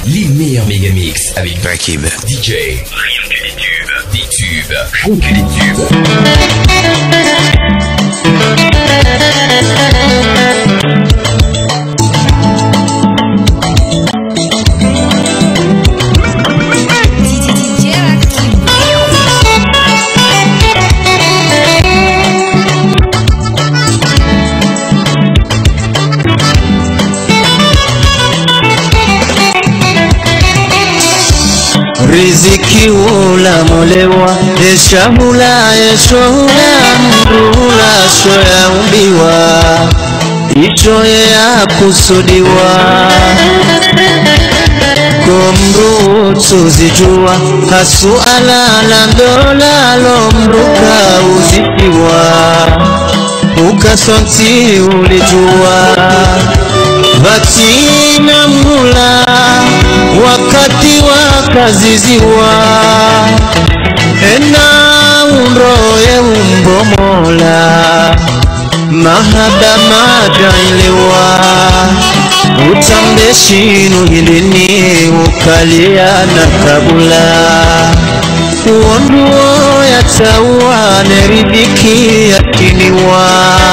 Les meilleurs mégamix avec Rakib. DJ. Rien que des tubes. Des tubes. Rien que des tubes. DJ Rakib. riziki ulamolewa eshahula eshohula mrula sho yaumbiwa ishoye yakusudiwa komrutu zijua hasuala la ndola lomruka uzikiwa ukasonti ulijua vatina mula wakati wakaziziwa ena unroye umbomola mahaba majailiwa utambeshinu hilini ukalia na kabula uonduo yataua neridhiki yakiniwa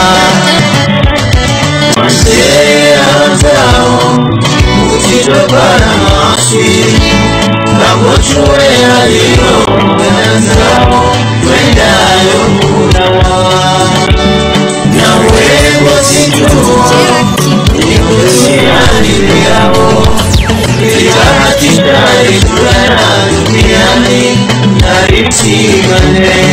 Manzeanzao utitokana nasi Nagochue yaliyo wenzao Wendayo kunawa Na wengo sijua Duniani yao Itahatisha itulana duniani Naritigane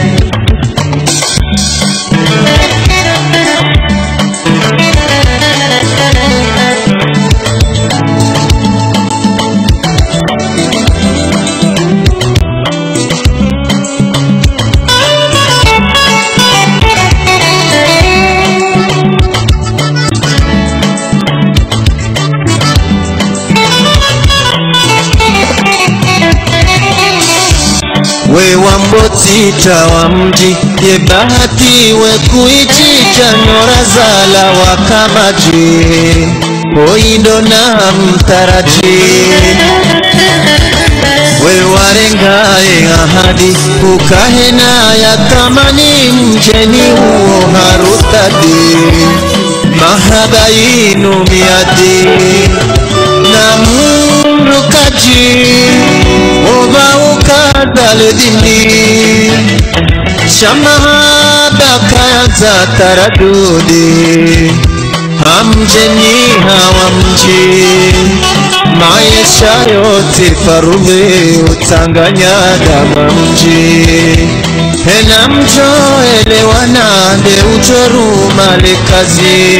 we wambotita wa mji ye bahati we kuichicha nyora zala wakamaji oindo na mtaraji we warengaye ahadi ukahena ya thamani mjeni huo harutadi mahaba yinu miadi na mrukaji oba ukadale dini shamahaba kayanza taradudi hamjeni hawamji maisha yote farume utanganya dama mji hena mjo elewana nde ujoruma lekazi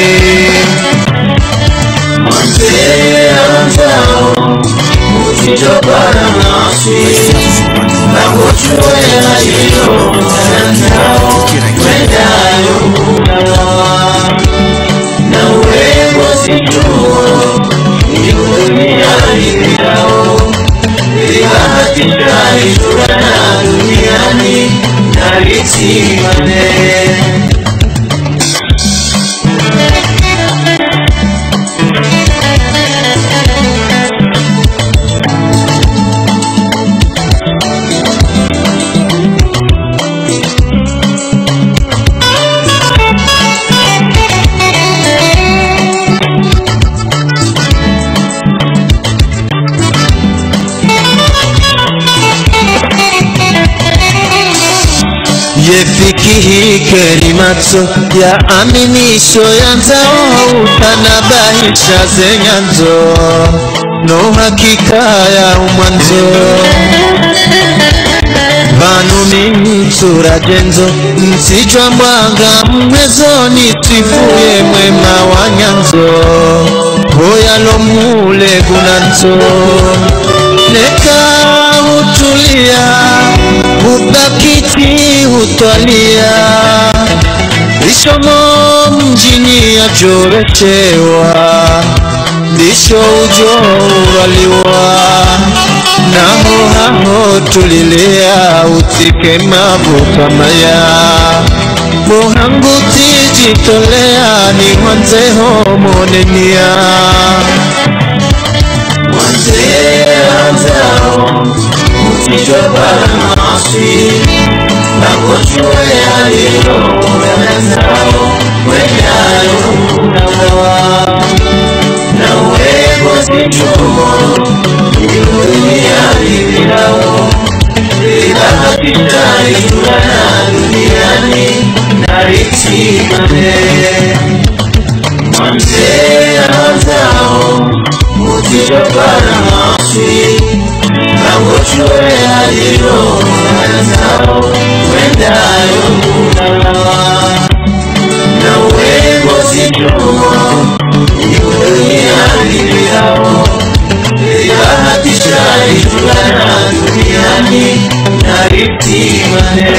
Manzeanzao utitokana nasi Nagochue yaliyo wenzao Wendayo kunawa na urembo sijua ni duniani yao ikahatika ishurana duniani nalitimane yefikihi kerimato ya aminisho yanzao utanabahisha zenyanzo no hakika ya umwanzo vanu mimitsura jenzo msijwa mbwanga mmwezoni twifuye mwema wa nyanzo hoyalo mule gunanzo neka hutulia hubakiti hutwalia ishomo mjini ajorechewa ndisho ujo uraliwa naho haho tulilia utike mavukamaya muhangu tijitolea ni mwanzeho monenia Mwanzao Mtijobara maasi Nakochwe alilo Mwenzao Mwenyayo Unawa Na uwego zichumo Dunia livilao Libahatisha Itulana duniani Naritimane Mwanzee anzao Mutijobara maasi Nangochwe alilo Anzao Wendayo unalawa Na uwego zijumo Dunia liliao Libahatisha itulana duniani Naritimane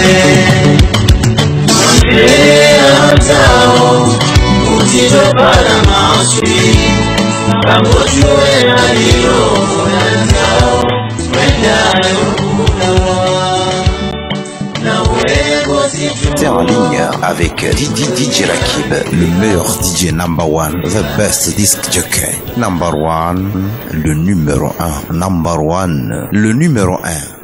Mwanzee anzao Mutijobara maasi Nangochwe alilo Anzao Wendayo unalawa Na uwego zijumo Terre en ligne avec DJ, DJ Rakib, le meilleur DJ number one, the best disc jockey, number one, le numéro un, number one, le numéro un.